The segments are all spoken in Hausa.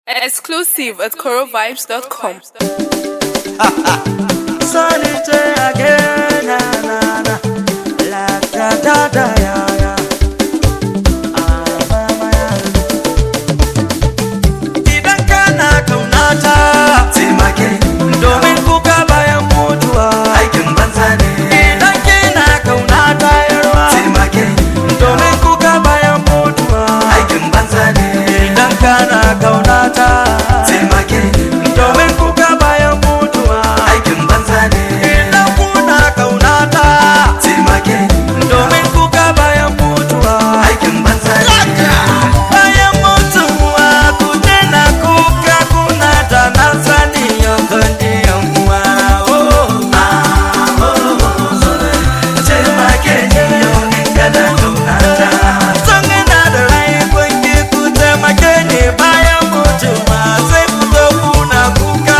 Exclusive at corovibes.com. Solitaire again, na na na, la da da da ya ya. Ah, mama ya. Idan kana kaunata, taimake domin kuka bayan mutuwa. aikin banza ne Idan kina kaunata yarwa, taimake domin kuka bayan mutuwa. aikin banza ne Idan kana kaunata, taimake domin kuka bayan mutuwa. aikin banza ne Idan kuna kaunata, taimake domin kuka bayan mutuwa. aikin banza ne Bayan mutuwa ku daina kuka kuna da na sani yankan yan uwa. Oh, taimake ni yau in kana kaunata San ina da rai kun ki ku taimake ni bayan mutuwa sai ku zo kuna kuka.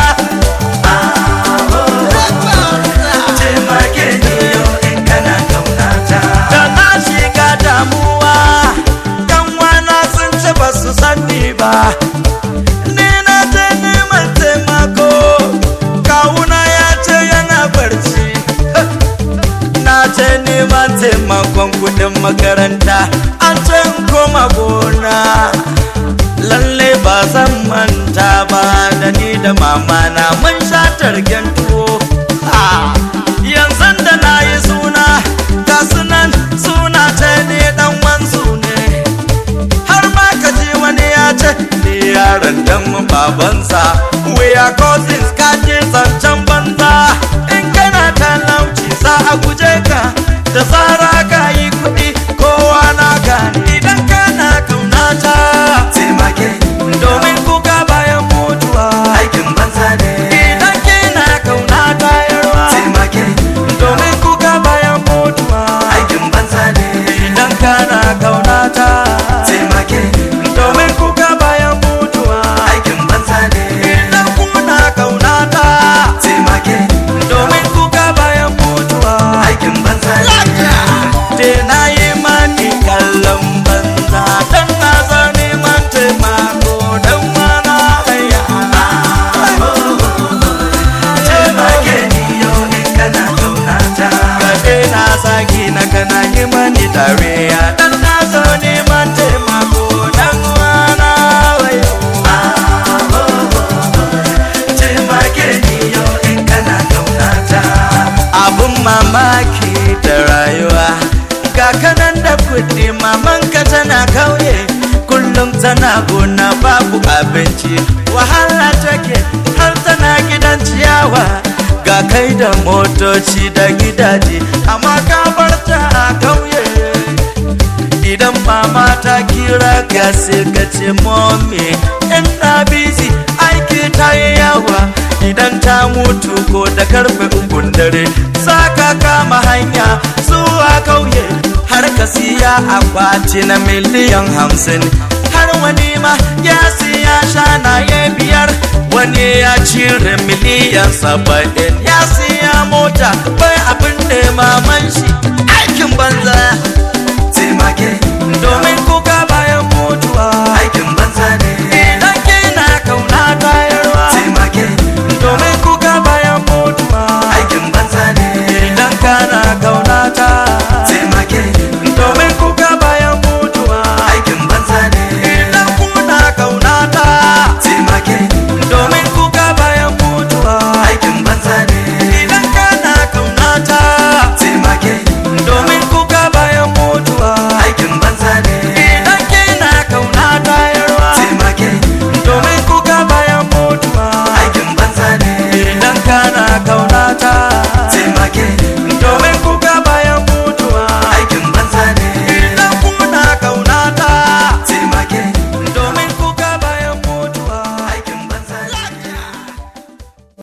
taimake ni yau in kana kaunata Da na shiga damuwa, yan wana sun ce ba su sani ba. Ni na je neman taimako, kawuna ya ce yana barci. Na je neman taimakon kudin makaranta, an ce in koma gona. Lalle ba zan manta ba da ni da mama na mun sha targen tuwo. Ah, Yanzu da na yi suna, ga sunan suna ce ni dan wansu ne. har ma ka ji wani ya ce ni yaron dan babansa we are cousins ka je zancen banza in kana talauci za a guje ka da tsara ka yi kuɗi kowa na gani idan kana kaunata taimake domin kuka bayan mutuwa aikin banza ne idan kina kaunata yarwa taimake domin kuka bayan mutuwa aikin banza ne idan kana kaunata taimake domin kuka bayan mutuwa aikin banza ne idan kuna kaunata taimake domin kuka bayan mutuwa aikin banza ne te na yi mani kallon banza dan na zo neman taimako dan mana haya taimake ni yau in kana kaunata kaɗe na saki na kana yi mani dariya dan na zo neman taimako dan mana haya taimake ni yau in kana kaunata abun mamaki da rayuwa ga kanan da kuɗi mamanka tana kauye kullum tana gona babu abinci wahala take har tana gidan ciyawa ga kai da motoci da gidaje amma ka bar ta a kauye idan mama ta kira ka sai ka ce mommy ina busy aiki ta yi yawa idan ta mutu ko da karfe ukun dare za ka kama hanya zuwa kauye har ka siya akwati na miliyan hamsin har wani ma ya siya shanaye biyar wani ya cire miliyan saba'in ya siya mota bai abin da maman shi aikin banza taimake domin kuka bayan mutuwa aikin banza